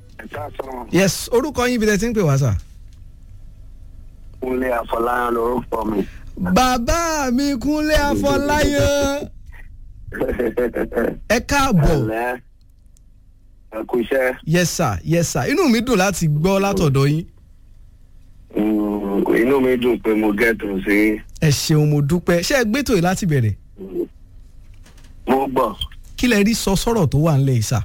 ẹ̀ka sọ̀rọ̀ yes orúkọ yín ibi tẹ́ ti ń pè wá sà. kúnlé àfọláyàn lórúkọ mi. bàbá mi kúnlé afọláyàn ẹ káàbọ̀ ẹ̀lẹ́ ẹ̀kú iṣẹ́ yes sir yes sir inú mi dùn láti gbọ́ látọ̀dọ̀ yín Mm, inú mi dùn pé mo gẹ́tù sí ẹ ṣeun mo dúpẹ́ ṣé ẹ gbẹ́tò yìí láti bẹ̀rẹ̀ mo gbọ́. kí lẹ rí sọ sọ́rọ̀ tó wà ńlẹ̀ yìí sà.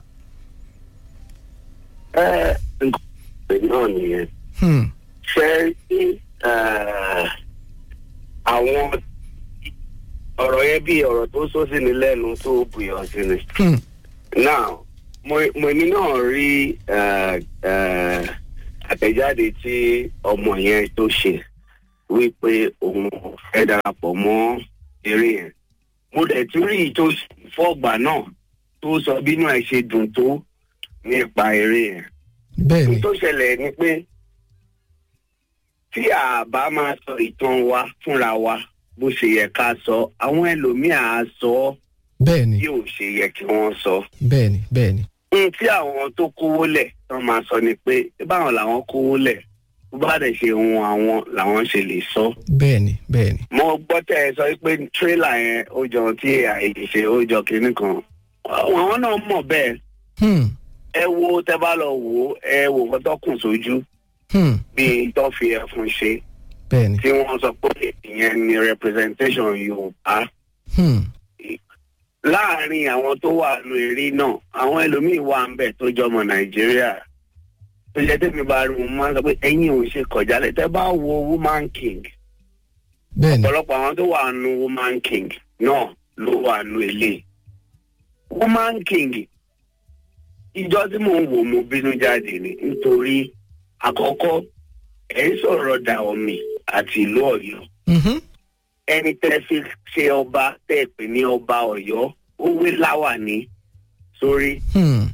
ẹ nǹkan pè náà nìyẹn Hmm. ṣe rí eh, àwọn ọ̀rọ̀ yẹn bí ọ̀rọ̀ tó sọ sí ni lẹ́nu tó bùyọ̀ sí ni. Hmm. now mo mo èmi náà rí eh, eh, àtẹ̀jáde tí ọmọ yẹn tó ṣe wípé òun fẹ́ darapọ̀ mọ́ eré yẹn mo dẹ̀ tún rí i tó fọ́gbà náà tó sọ bínú ẹ̀ ṣe dùn tó nípa eré yẹn bẹ́ẹ̀ ni ohun tó ṣẹlẹ̀ ni pé tí a bá máa sọ ìtàn wa fúnra wa bó ṣe yẹ ká sọ àwọn ẹlòmíà á sọ ọ́ bẹ́ẹ̀ ni bí ò ṣe yẹ kí wọ́n sọ. bẹ́ẹ̀ ni bẹ́ẹ̀ ni ohun tí àwọn tó kówó lẹ̀ tán máa sọ ni pé báwọn làwọn kówó lẹ̀ bó bá dẹ̀ ṣe ohun àwọn làwọn ṣe lè sọ. bẹ́ẹ̀ ni bẹ́ẹ̀ ni mo gbọ́ tẹ́ ẹ sọ pé tírélà yẹn ó jọ tí àìyè ṣe ó jọ kinní kan àwọn náà mọ̀ bẹ́ẹ̀ Hmm. ẹ wo tẹ́ bá lọ wò ó ẹ wò nǹkan tó kùn sójú Hmm. bíi tó fi ẹ̀fun ṣe bẹ́ẹ̀ ni tí wọ́n sọ pé ìyẹn ni representation yorùbá Hmm. láàrin àwọn tó wà nù eré náà àwọn ẹlòmíín wà ń bẹ̀ tó jọmọ nàìjíríà tó jẹ́ tẹ́mi bá rí wọn máa ń sọ pé ẹ̀yin ò ṣe kọjálẹ̀ tẹ́ bá wo woman king bẹ́ẹ̀ ni ọ̀pọ̀lọpọ̀ àwọn tó wà nù woman king náà ló wà nù ilé woman king ìjọ tí mò ń wò mo bínú jáde ni nítorí àkọ́kọ́ ẹ̀ ń sọ̀rọ̀ dà omi àti ìlú ọ̀yọ́ Mhm. ẹni tẹ́ fi ṣe ọba tẹ́ pè ní ọba ọ̀yọ́ ó wé láwàní sórí Hmm.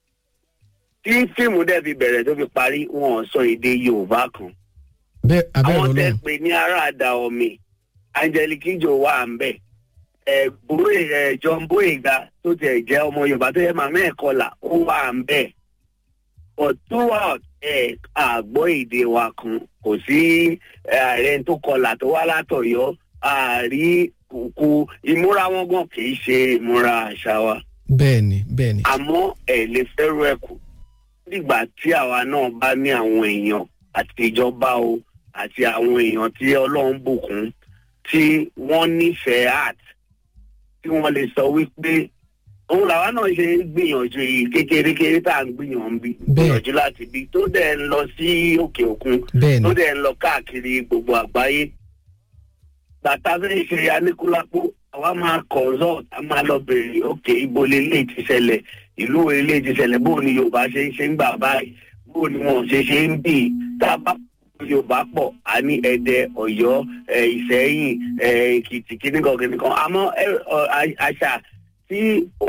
tí fíìmù dẹ̀ fi bẹ̀rẹ̀ tó fi parí wọn ò sọ èdè yorùbá kan bẹ́ẹ̀ abẹ́rẹ́ àwọn tẹ́ ọlọ́run pè ní aráàdá omi angelique ijo wà ń bẹ̀ ẹ̀ bóyè ẹ̀ john boyega tó tẹ̀ jẹ́ ọmọ yorùbá tó yẹ màmá ẹ̀ kọlà ó wà ń bẹ̀ but throughout ẹ̀ àgbọ̀ èdè wa kan kò sí ẹ̀, ààrẹ tó kọlà tó wá látọ̀yọ́ àárí kùkù ìmúra wọn gan kì í ṣe ìmúra àṣà wa bẹ́ẹ̀ ni bẹ́ẹ̀ ni àmọ́ ẹ̀ lè fẹ́rù ẹ̀ kù nígbà tí àwa náà bá ní àwọn èèyàn àti ìjọba o àti àwọn èèyàn tí ọlọ́run bùkún tí wọ́n nífẹ̀ẹ́ art tí wọ́n lè sọ wípé òun làwa náà ṣe ń gbìyànjú yìí kékeré kéré tá à ń gbìyànjú bí gbìyànjú láti bí tó dẹ̀ ń lọ sí òkè òkun bẹ́ẹ̀ tó ni dẹ̀ ń lọ káàkiri gbogbo àgbáyé bàtà fẹ́ ṣe aníkúlápó àwa máa consult a máa lọ bèrè òkè ibo lélẹ̀ ti ṣẹlẹ̀ ìlú wo lélẹ̀ ti ṣẹlẹ̀ bó ni yorùbá ṣe ń ṣe ń gbà báyìí bó ni wọn ṣe ṣe ń bì í tá a bá yorùbá pọ̀ a ní ẹ̀dẹ̀ ọ̀yọ́ ẹ̀, ìṣẹ́yìn ẹ̀, èkìtì kíníkan kíníkan àmọ́ ẹ̀, ọ, a- àṣà tí ó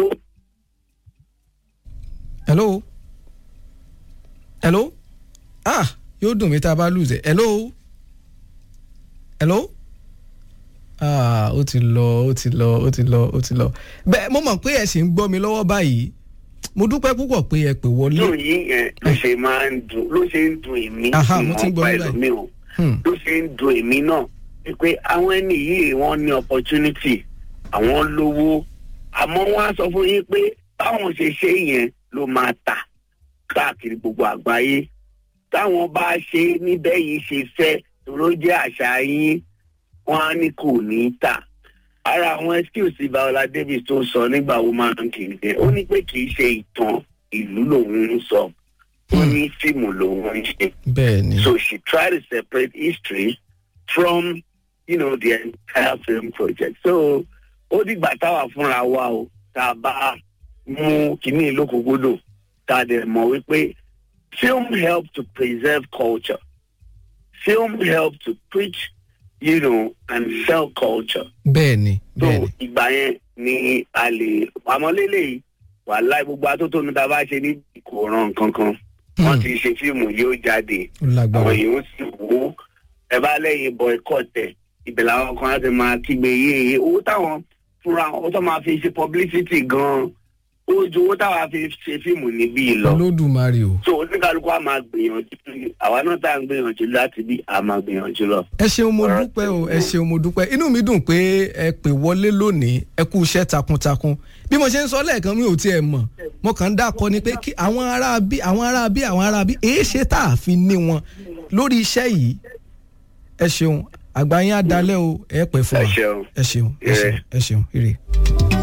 hello hello ah yóò dùn mí tá a bá lùzẹ̀ hello hello ah ó ti lọ ó ti lọ ó ti lọ ó ti lọ bẹ́ẹ̀ mo mọ̀ pé ẹ sì ń gbọ́ mi lọ́wọ́ báyìí mo dúpẹ́ púpọ̀ pé ẹ pè wọlé dùn yín yẹn ló ṣe máa ń dùn ló ṣe ń dùn èmi Aha, mo ti ń ìmọ̀ gbọ́ pa yín báyìí. ẹlòmíì o Hmm. ló ṣe ń dùn èmi náà pé àwọn ẹni yìí wọ́n ní opportunity àwọn lówó àmọ́ wọ́n á sọ fún yín pé báwọn ṣe ṣe yẹn ló máa tà káàkiri gbogbo àgbáyé táwọn bá ṣe níbẹ̀ yìí ṣe fẹ́ tòró jẹ́ àṣà yín wọ́n á ní kò ní í tà ara àwọn excuse Biola Davis tó sọ nígbà woman king yẹn ó ní pé kì í ṣe ìtàn ìlú lòun ń sọ ó ní fíìmù lòun ń ṣe. bẹ́ẹ̀ ni So she tried to separate history from, you know, the entire film project. So ó dìgbà táwa fúnra wa o tá a bá mú kínní lókùnkúndùn tá a dẹ̀ mọ̀ wípé film help to preserve culture. Film help to preach, you know, and sell culture. bẹ́ẹ̀ ni So bẹ́ẹ̀ ni ìgbà yẹn ni a lè àmọ́ lélẹ́yìí wàhálà gbogbo atótónu tá a bá ṣe ní kò ràn kankan. Wọ́n Hmm. ti ṣe fíìmù yóò jáde ó lágbára àwọn èèyàn ó sì wò ó ẹ bá lẹ́yìn boycott ẹ̀ ibẹ̀ làwọn kan á ti máa kígbe yéye owó táwọn fúnra wọn tó máa fi ṣe publicity gan-an ó ju owó táwa fi ṣe fíìmù níbí lọ olódùmarè o so oníkálukú á máa gbìyànjú àwa náà tá à ń gbìyànjú láti bí a máa gbìyànjú lọ. ẹ ṣeun mo Ọ̀rọ̀ dúpẹ́ o tí- ẹ ṣeun mo dúpẹ́ inú mi dùn pé ẹ pè wọlé lónìí ẹ kú iṣẹ́ takuntakun bí mo ṣe ń sọ lẹ́ẹ̀kan mi ò tiẹ̀ mọ̀ mo kàn ń dákọ ni pé kí àwọn ará bí àwọn ará bí àwọn ará bí èé ṣe tá a fi ní wọn lórí iṣẹ́ yìí ẹ ṣeun àgbáyé á dalẹ̀ o ẹ pẹ́ fún ẹ wa ṣeun. ẹ ṣeun ẹ ṣeun Ire. ẹ ṣeun ire.